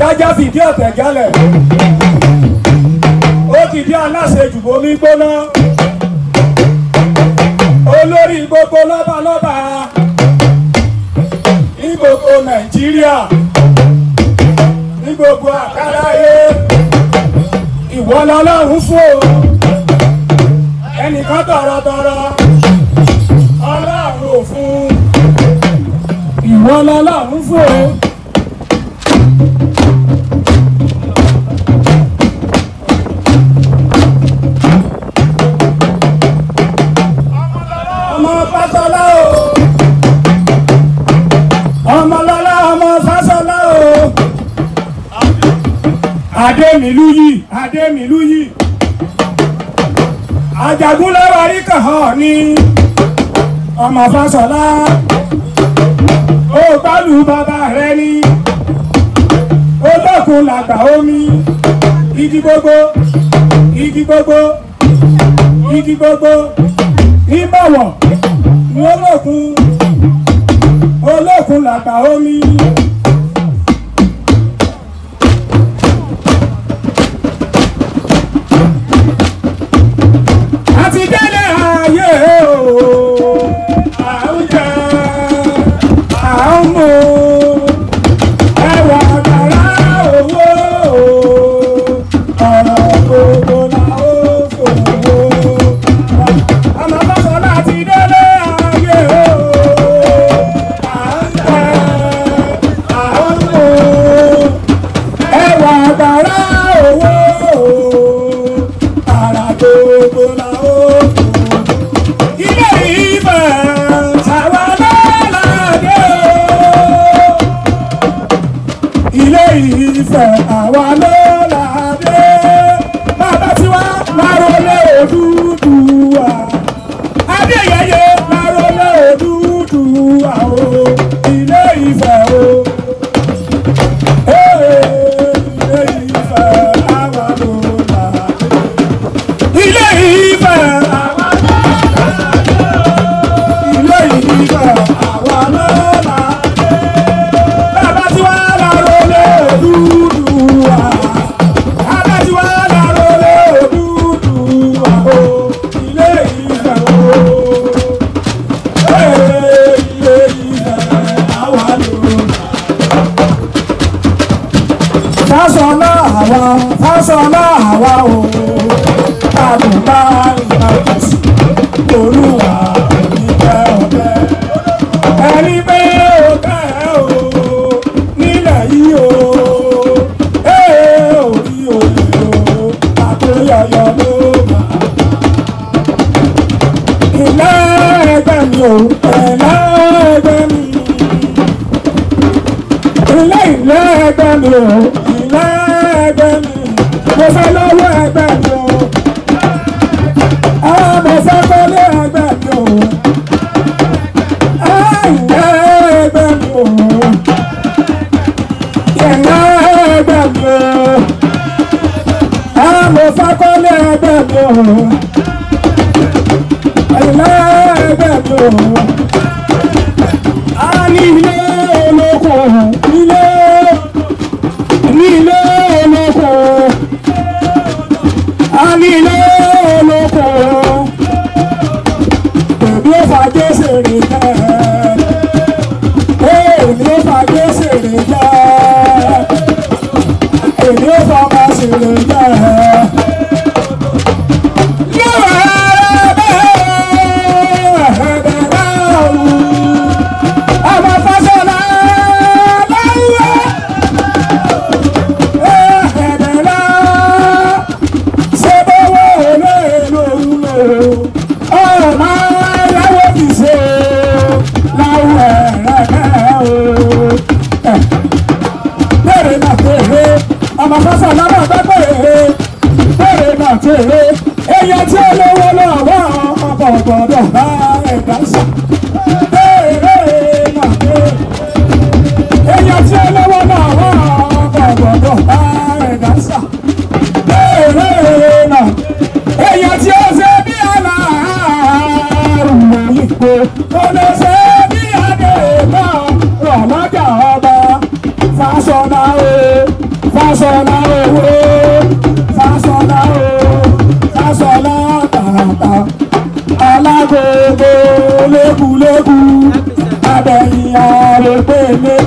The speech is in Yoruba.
jájá fìdí ọ̀tẹ̀ jálẹ̀ ó dìde aláṣejù bomi gbóná olórí gbogbo lọ́balọ́ba ní gbogbo nàìjíríà ní gbogbo àkàláyé ìwọ lọ́lọ́run fún o ẹnìkan tọrọtọrọ ọlọ́run ò fún ìwọ lọ́lọ́run fún o. ọmọ fásọlá o ọmọlọlá ọmọ fásọlá o adémìlú yìí adémìlú yìí ajagunlẹ́wárí kàn án ní ọmọ fásọlá ó gbálù bàbá rẹ ní olókun làgbà omi igi gbogbo igi gbogbo igi gbogbo ìbọ̀wọ̀ ní olókun olókun làgbà omi. àti délé ayé o à ń jẹ à ń mu ẹwà àgbàrá owó ọ̀rọ̀ gbogbo la ó fòwò. ọmọ bọ́sọ̀lá ti délé ayé o à ń jẹ à ń mu ẹwà àgbàrá owó ara gbogbo la ó fòwò ilé ìfẹ́ sáwà lọ́ládé o. ilé ìfẹ́ àwa lọ́ládé. bàbá tiwa lárólé Odùduwà. adéyẹyẹ lárólé Odùduwà o. ilé ìfẹ́ o. Ee, ilé ìfẹ́ àwa lọ́ládé. ilé ìfẹ́ àwa ilé ìdíbà àwa lọ́la. Bàbá tí wàá láró lé Odùduwà. Bàbá tí wàá láró lé Odùduwà o. Ilé ìfẹ́ o. Ee, ilé ìfẹ́ àwa lọ́la. Fásọlá àwa, fásọlá àwa o. Àdùnbá ìbàdàn olúwa ìfẹ́ ọ̀fẹ́ ẹni pé ó tẹ́ ẹ o nílẹ̀ yìí o ee orí òye o àtúnyọyọ ló mà. ilé ẹgbẹ́ mi o ilé ẹgbẹ́ mi ilé ilé ẹgbẹ́ mi o ilé ẹgbẹ́ mi mo fẹ́ lọ́wọ́ ẹgbẹ́ mi o ọmọ fẹ́kọ́lé ẹgbẹ́ mi o ẹ̀yẹ ẹgbẹ́ mi o yẹ̀yẹ́ ẹgbẹ́ mi o ọmọ fẹ́kọ́lé ẹgbẹ́ mi o ẹ̀yẹ ẹgbẹ́ mi o a ní ilé olóko ilé ní ilé olóko a ní ilé olóko èmi ò fà jésèrè jẹ́ èmi ò fà jésèrè jẹ́ èmi ò fà ọmọ sèrè jẹ́. Ọmọ Fáṣọlá láyé ẹ̀ẹ́dẹ̀lá ṣé bówó olè lòun lò ọ̀rọ̀ máa láwọ́ fi ṣe láwọ̀ ẹ̀rẹ̀kẹ́ o. Bẹ́ẹ̀rẹ̀ náà tèrè ọmọ Fáṣọlá náà bẹ́ pèrè bẹ́ẹ̀rẹ̀ náà tèrè èèyàn tí ó lówó lọ́wọ́ ọkọ̀ gbọ́dọ̀ bá ẹ̀dá sọ. Bẹ́ẹ̀rẹ̀ náà tèrè èèyàn tí ó lówó lọ́wọ́ ọkọ̀ gbọ́dọ̀ bá ẹ̀dá sọ. Bẹ́ẹ̀rẹ̀ náà èèyàn tí ó ṣe bí aláàárùn òyìnbó kò lè ṣe bí adé náà rọ̀ lọ́jà ọba Fáṣọlá o Fásọlá owó, Fásọlá o, Fásọlá tààtà, alágbogbo lékúlékú, abẹ́yìn àrègbèlé,